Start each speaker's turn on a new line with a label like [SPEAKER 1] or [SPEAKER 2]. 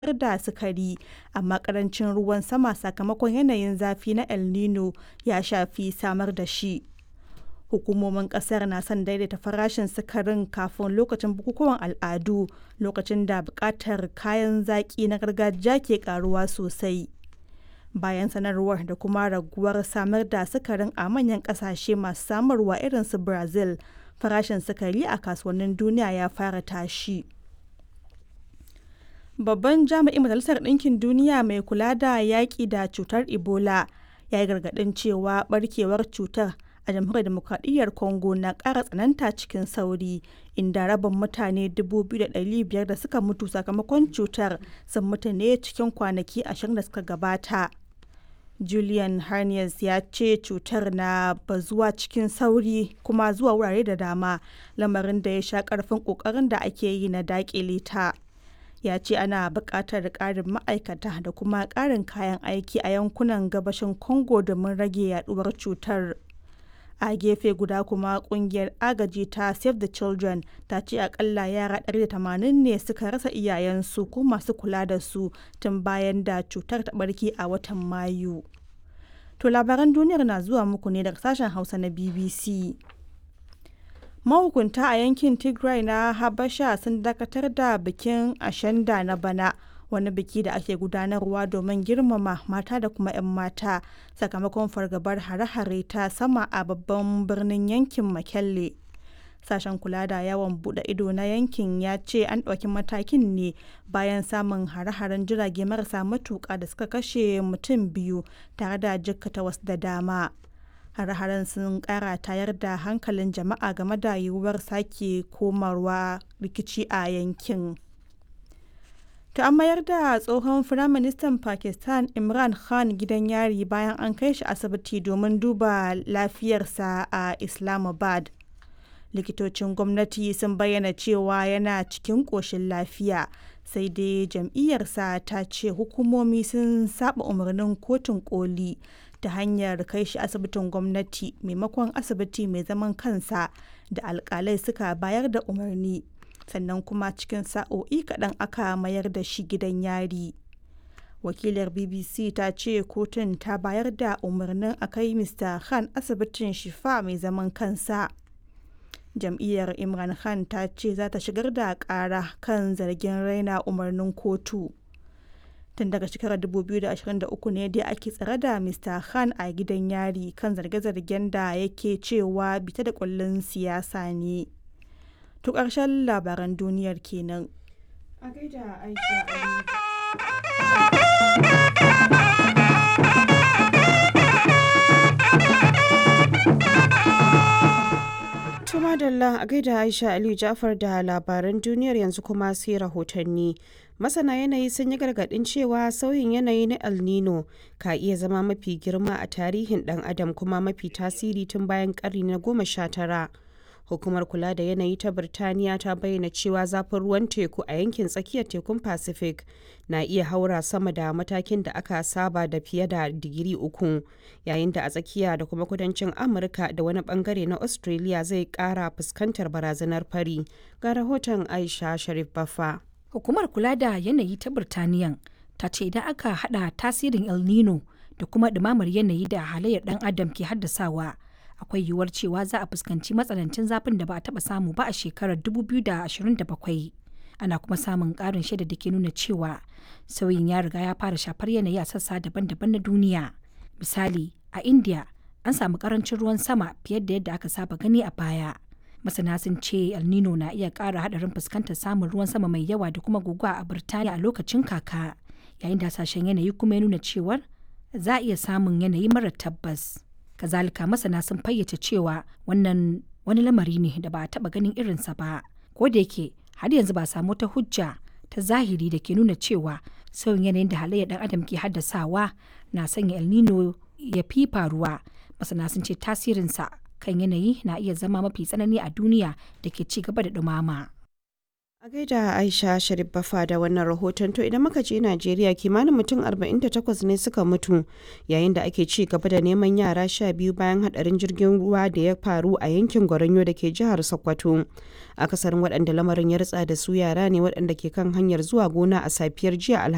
[SPEAKER 1] da sukari, amma ƙarancin ruwan sama sakamakon yanayin zafi na El Nino ya shafi samar da shi. Hukumomin ƙasar na son daidaita farashin sukarin kafin lokacin bukukuwan al'adu, lokacin da buƙatar kayan zaƙi na gargajiya ke ƙaruwa sosai. Bayan sanarwar da kuma raguwar samar da sukarin a manyan ƙasashe masu samarwa irin su Brazil, farashin sukari a kasuwannin duniya ya fara tashi. Babban jami'in Majalisar Ɗinkin Duniya mai kula da yaƙi da cutar Ebola ya yi gargaɗin cewa ɓarkewar cutar a Jamhuriyar Dimokuraɗiyyar Congo na ƙara tsananta cikin sauri, inda rabin mutane 2,500 da suka mutu sakamakon cutar sun mutu ne cikin kwanaki ashirin da suka gabata. Julian Harness ya ce cutar na bazuwa cikin sauri kuma zuwa wurare da dama, lamarin da ya sha ƙarfin ƙoƙarin da ake yi na daƙile ta. Ya ce ana buƙatar ƙarin ma'aikata da kuma ƙarin kayan aiki a yankunan gabashin Congo domin rage yaɗuwar cutar. A gefe guda kuma ƙungiyar agaji ta Save the Children ta ce akalla yara 180 ne suka rasa iyayensu ko masu kula da su tun bayan da cutar ta ɓarke a watan Mayu. To labaran duniyar na zuwa muku ne daga sashen Hausa na BBC. Mahukunta a yankin Tigray na Habasha sun dakatar da bikin Ashanda na bana, wani biki da ake gudanarwa domin girmama mata da kuma 'yan mata sakamakon fargabar hare-hare ta sama a babban birnin yankin Mekelle. Sashen kula da yawon bude ido na yankin ya ce an ɗauki matakin ne bayan samun hare-haren jirage marasa matuƙa da suka kashe mutum biyu tare da jikkata wasu da dama. Hare-haren sun ƙara tayar da hankalin jama'a game da yiwuwar sake komarwa rikici a yankin. To an mayar da tsohon Firaministan Pakistan Imran Khan gidan yari bayan an kai shi asibiti domin duba lafiyarsa a Islamabad. likitocin gwamnati sun bayyana cewa yana cikin ƙoshin lafiya sai dai jam'iyyarsa ta ce hukumomi sun saba umarnin kotun koli ta hanyar kai shi asibitin gwamnati maimakon asibiti mai zaman kansa da alkalai suka bayar da umarni sannan kuma cikin sa'o'i kaɗan aka mayar da shi gidan yari wakilar bbc ta ce kotun ta bayar da umarnin a kai mr khan asibitin shifa mai zaman kansa jam'iyyar imran khan ta ce za ta shigar da kara kan zargin raina umarnin kotu tun daga shekarar 2023 ne dai ake tsare da mr khan a gidan yari kan zarge-zargen da yake cewa bita da kullun siyasa ne to ƙarshen labaran duniyar kenan a gaida aisha
[SPEAKER 2] madalla a gaida aisha aliyu jafar da labaran duniyar yanzu kuma sai rahotanni masana yanayi sun yi gargadin cewa sauyin yanayi na el nino ka iya zama mafi girma a tarihin dan adam kuma mafi tasiri tun bayan karni na goma sha tara hukumar kula da yanayi ta birtaniya ta bayyana cewa zafin ruwan teku a yankin tsakiyar tekun pacific na iya haura sama da matakin da aka saba da fiye da digiri uku yayin da a tsakiya da kuma kudancin amurka da wani bangare na australia zai kara fuskantar barazanar fari ga rahoton aisha sharif bafa
[SPEAKER 3] hukumar kula da yanayi ta birtaniya ta ce idan aka hada tasirin el nino da kuma ɗumamar yanayi da halayyar dan adam ke haddasawa akwai yiwuwar cewa za a fuskanci matsanancin zafin da ba a taba samu ba a shekarar 2027 ana kuma samun ƙarin shaida da ke nuna cewa sauyin ya riga ya fara shafar yanayi a sassa daban-daban na duniya misali a india an samu karancin ruwan sama fiye da yadda aka saba gani a baya masana sun ce el nino na iya ƙara haɗarin fuskantar samun ruwan sama mai yawa da kuma guguwa a birtaniya a lokacin kaka yayin da hasashen yanayi kuma ya nuna cewar za a iya samun yanayi mara tabbas kazalika masana sun fayyace cewa wannan wani lamari ne da ba a taba ganin irinsa ba ko da yake har yanzu ba samu ta hujja ta zahiri da ke nuna cewa sauyin yanayin da halayyar dan adam ke haddasawa na sanya el nino ya fi faruwa masana sun ce tasirinsa kan yanayi na iya zama mafi tsanani a duniya da ke ci gaba da dumama.
[SPEAKER 2] A gaida Aisha Sharif Bafa da wannan rahoton to idan muka je Najeriya kimanin mutum 48 ne suka mutu yayin da ake ci gaba da neman yara sha biyu bayan hadarin jirgin ruwa da ya faru a yankin Goronyo da ke jihar Sokoto. Akasarin waɗanda lamarin ya ritsa da su yara ne waɗanda ke kan hanyar zuwa gona a safiyar jiya